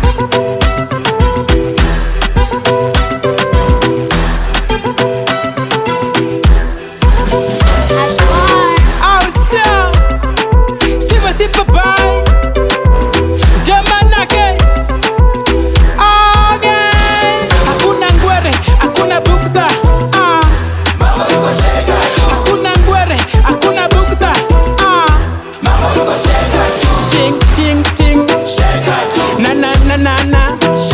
Hash bar. au sio? Steve Sipapai Jamanake Okay. Hakuna ngwere, hakuna bugdha ah. Hakuna ngwere, hakuna bugdha ah. Ting ting ting na na na na na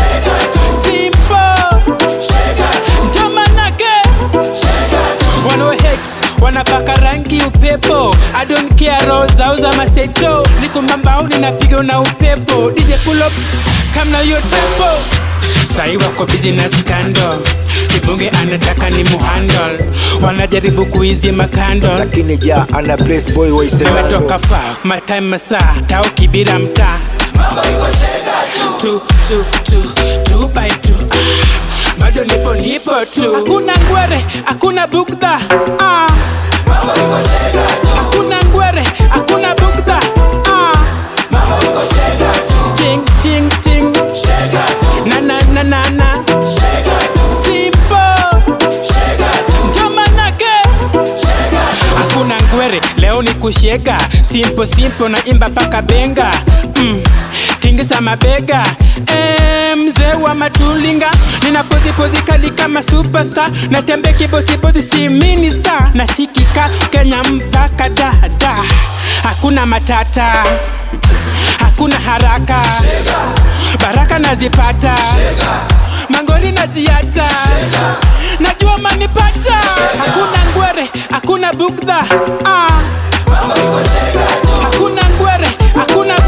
Simple Jamanake Wano hex wanapaka rangi upepo I don't care roza uza maseto niko mambaoni napiga na upepo DJ pull up kamna yo tempo sai wako busy na scandal kibonge anataka ni muhandle wanajaribu kuizi makando lakini ja ana place boy waisemalo nimetoka fa my time masaa tao kibira mtaa tu tu tu tu by tu ah, bado nipo nipo tu hakuna ngwere hakuna bugdha ah. hakuna ngwere hakuna bugdha ah. ting ting ting na na na na na simple ndo manake hakuna ngwere leo ni kushega simpo simpo na imba paka benga mm. tingisa mabega Eh, mzee wa matulinga nina pozi pozi kali kama superstar natembe kibosibozi si minister nasikika kenya mpaka dada hakuna matata hakuna haraka baraka nazipata mangoli naziata najua manipata hakuna ngwere hakuna bugdha ah. hakuna ngwere hakuna